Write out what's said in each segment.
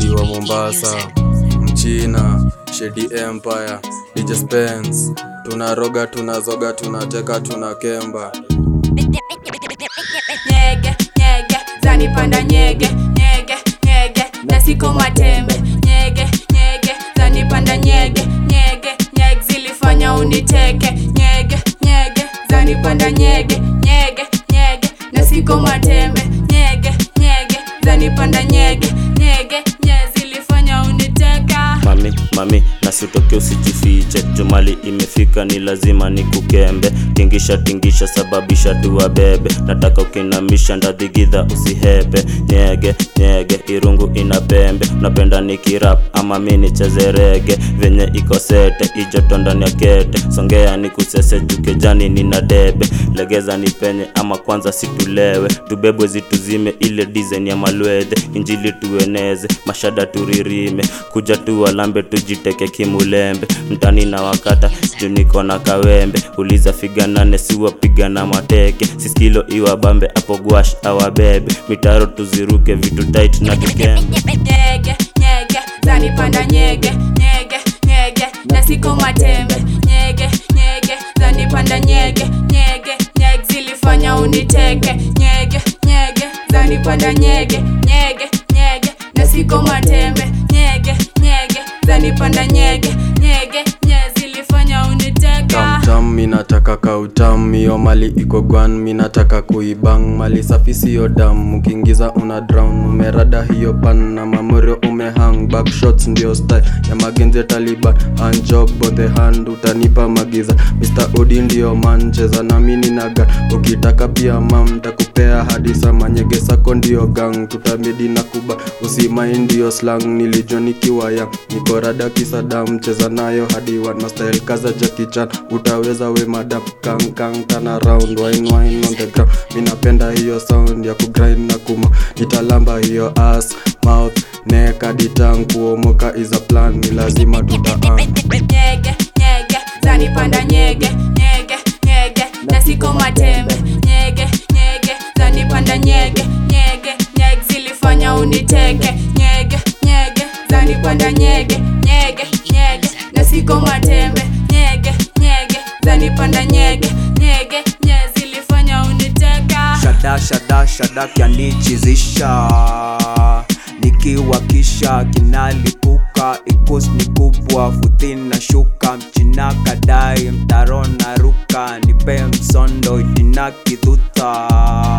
wa Mombasa, Mchina, Shady Empire, DJ Spence, tunaroga, tunazoga, tunateka, tunakemba. nyege nyege zanipanda nyege nyege nyege na siko matembe nyege nyege zanipanda nyege nyege nyege zilifanya uniteke nyege nyege zanipanda nyege nyege nyege na siko matembe nyege nyege zanipanda nyege nyege nyege zilifanya uniteka mami mami nasitoke usijifiche jumali imefika ni lazima ni kukembe tingisha tingisha sababisha dua bebe nataka ukinamisha ndadhigidha usihepe nyege nyege irungu ina pembe napenda nikirap ama mi nicheze rege venye iko sete ijoto ndani ya kete songea ni kusese jukejani nina debe legeza ni penye ama kwanza situlewe tubebwe zituzime ile dizen ya malwedhe injili tueneze mashada turirime kuja tu walambe tujiteke kimulembe mtani na wakata juu niko na kawembe uliza figa nane siwapiga na mateke siskilo iwa bambe apo gwash awabebe mitaro tuziruke vitu tight na tukembe nyege nyege zanipanda nyege nyege nyege na siko matembe nyege nyege zanipanda nyege nyege nyege zilifanya uniteke nyege nyege zanipanda nyege nyege nyege na siko matembe nyege nyege zanipanda nyege nyege nyege zilifanya uniteka Tamtam, minataka kautam, hiyo mali iko gwan, minataka kuibang, mali safi siyo dam, ukiingiza una drown, umerada hiyo pan na mamorio umehang, backshots ndio style ya magenze Taliban, hand job on the hand, utanipa magiza, Mr. Odi ndio man, cheza na mini naga, ukitaka pia mam, takupea hadi sama, nyege sako ndio gang, tutamedi na kuba, usimai ndio slang, nilijua nikiwa yang, niko rada kisadam, cheza nayo hadi one, na style kaza Jackie Chan, utaweza we madam, kang kang turn around, wine wine on the ground, minapenda hiyo sound ya kugrind na kuma, nitalamba hiyo ass, mouth, neck hadi tongue, kuomoka is a plan, ni lazima tutaan nyege nyege zanipanda nyege nyege nyege na siko matembe nyege nyege zanipanda nyege nyege nyege zilifanya uniteke nyege nyege zanipanda nyege nyege nyege na siko matembe nyege nyege zanipanda nyege nyege nyege zilifanya uniteka shada shada shada kyanichizisha nikiwakisha kinalipuka ikus ni kubwa futhi na shuka mchina kadai mtaro na ruka nipe msondo itina kidhuta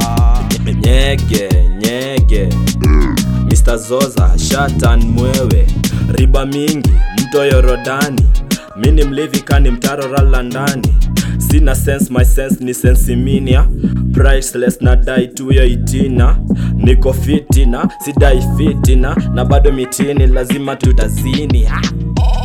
nyege nyege Mr. Zoza shatan mwewe riba mingi mto yorodani mini mlevi kani mtaro rala ndani sina sense my sense ni sensiminia priceless na dai tu ya itina niko fitina sidai fitina na bado mitini lazima tutazini ha!